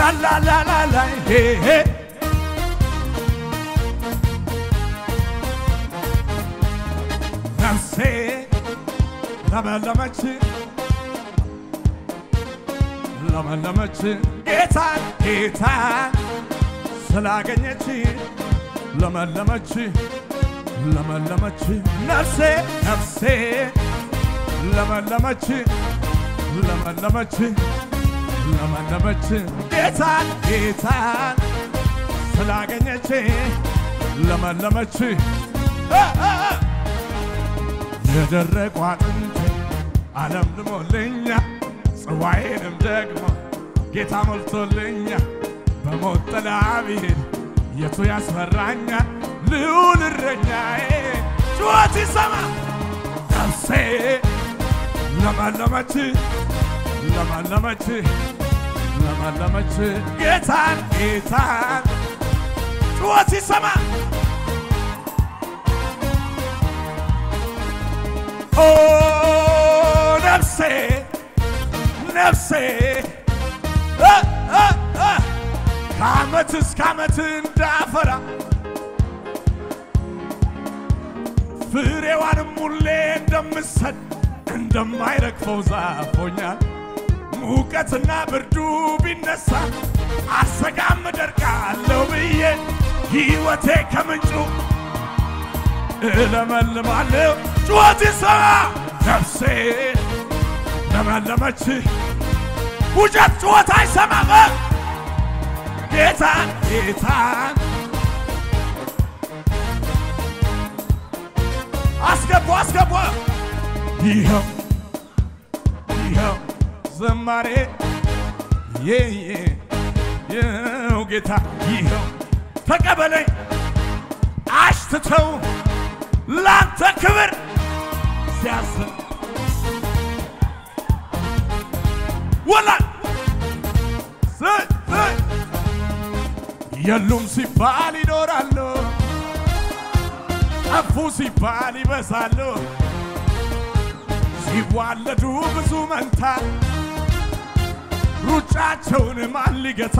ላላላላላ ሄ ነፍሴ ለመለመች ለመለመች ጌታን ጌታን ስላገኘች ለመለመች ለመለመች ነፍሴ ነፍሴ ለመለመች ለመለመች ለመለመች ጌታን ጌታን ስላገኘች ለመለመች እ እ እ የደረቁ አጥንቴ ዓለም ልሞልኛ ጽዋዬንም ደግሞ ጌታ ሞልቶልኛ በሞት ጥላ ብሄድ የቱ ያስፈራኛል? ልዑል እረኛዬ ጩኸት ይሰማ ነፍሴ ለመለመች ለመለመች ለመለመች ጌታን ጌታን ጩኸት ይሰማ ኦ ነፍሴ ነፍሴ እ እ እ ከዓመት እስከ ዓመት እንዳፈራ ፍሬዋንም ሁሌ እንደምሰድ እንደማይረግፈው ዛፍ ሆኛል። ሙቀትና ብርዱ ቢነሳ አሰጋም እደርቃለሁ ብዬ ሕይወቴ ከምንጩ እለመልማለሁ። ጩኸት ይሰማ ነፍሴ ለመለመች ውጀት ጩኸት አይሰማም። ጌታን ጌታን አስገቡ አስገቡ ይኸው ይኸው ዘማሬ የየ ይኸው ጌታ ይኸው ተቀበለኝ አሽትተው ላንተ ክብር ሲያስብ ወላ የሉም ሲባል ይኖራሉ፣ ጠፉ ሲባል ይበዛሉ። ሲዋለዱ ብዙ መንታ ሩጫቸውን ማን ሊገታ?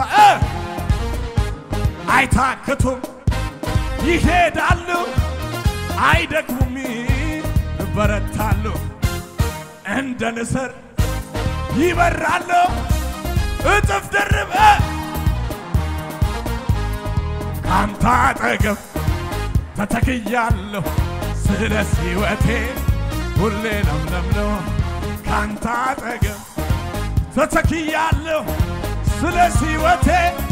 አይታክቱም፣ ይሄዳሉ፣ አይደክሙም፣ ይበረታሉ። እንደ ንስር ይበራሉ፣ እጥፍ ድርብ ካንተ አጠገብ ተተክያለሁ፣ ስለ ሕይወቴ ሁሌ ለምለም ነው። ካንተ አጠገብ ተተክያለሁ፣ ስለ ሕይወቴ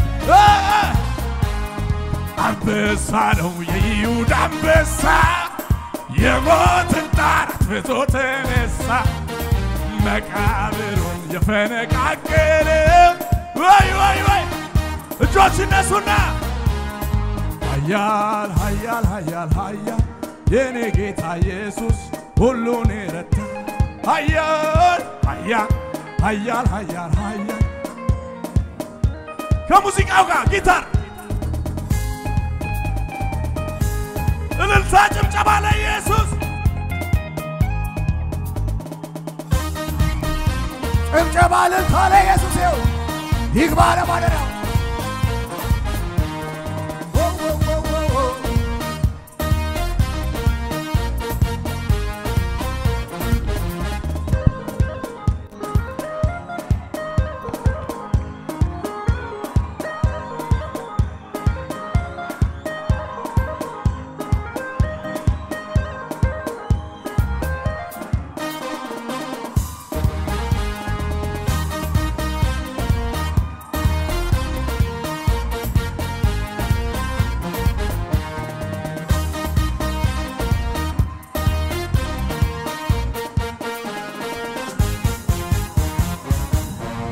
አንበሳ ነው የይሁዳ አንበሳ የሞትን ጣር አጥፍቶ ተነሳ መቃብሩን የፈነቃቀለ ወይ ወይ ወይ እጆች እነሱና ኃያል ኃያል ኃያል ኃያል የኔ ጌታ ኢየሱስ ሁሉን የረታ ኃያል ኃያል ኃያል ኃያል ኃያል ከሙዚቃው ጋር ጊታር እልልታ ጭብጨባ ለኢየሱስ ጭብጨባ እልልታ ለኢየሱስ ይሁን። ይግባ ለማደሪያው